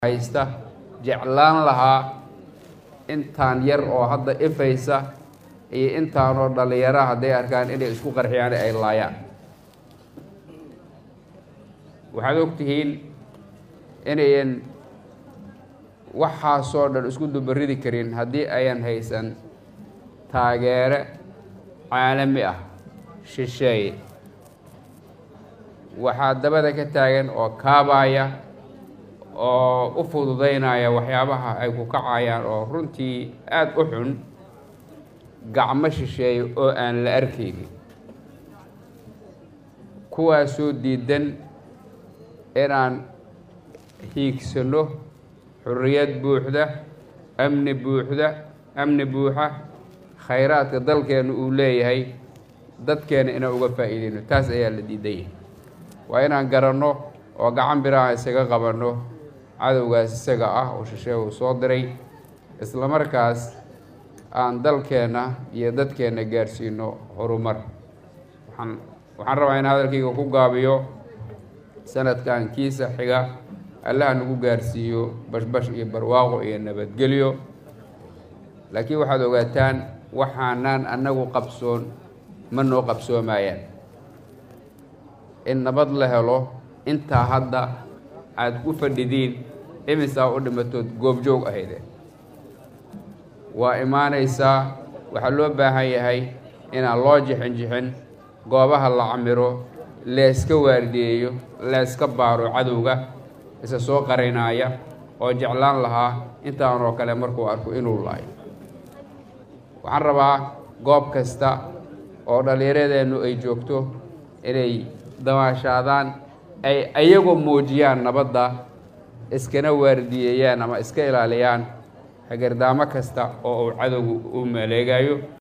haysta jeclaan lahaa intaan yar oo hadda ifaysa iyo intaanoo dhallinyara hadday arkaan inay isku qarxiyaan ay laayaan waxaad og tihiin inayan waxaasoo dhan isku dubaridi karin haddii ayan haysan taageere caalami ah shisheeye waxaa dabada ka taagan oo kaabaya oo u fududaynaya waxyaabaha ay ku kacayaan oo runtii aada u xun gacmo shisheeye oo aan la arkaynin kuwaasoo diidan inaan hiigsano xurriyad buuxda amni buuxda amni buuxa khayraadka dalkeenu uu leeyahay dadkeena inaan uga faa'iideyno taas ayaa la diidan yahay waa inaan garanno oo gacan biraha isaga qabanno cadowgaas isaga ah oo shisheeye uu soo diray isla markaas aan dalkeenna iyo dadkeenna gaarsiino horumar waxaan waxaan rabaa in hadalkayga ku gaabiyo sanadkan kiisa xiga allaha nagu gaarsiiyo bashbash iyo barwaaqo iyo nabadgelyo laakiin waxaad ogaataan waxaanaan annagu qabsoon ma noo qabsoomayaan in nabad la helo intaa hadda aada u fadhidiin imisaa u dhimatood goobjoog ahayde waa imaanaysaa waxaa loo baahan yahay inaan loo jixin jixin goobaha la camiro leeska waardiyeeyo leeska baaro cadowga isa soo qarinaaya oo jeclaan lahaa intaanoo kale markuu arko inuu laayo waxaan rabaa goob kasta oo dhallinyaradeennu ay joogto inay damaashaadaan ay ayagu muujiyaan nabadda iskana waardiyeeyaan ama iska ilaaliyaan hagardaamo kasta oo uu cadowgu u maleegayo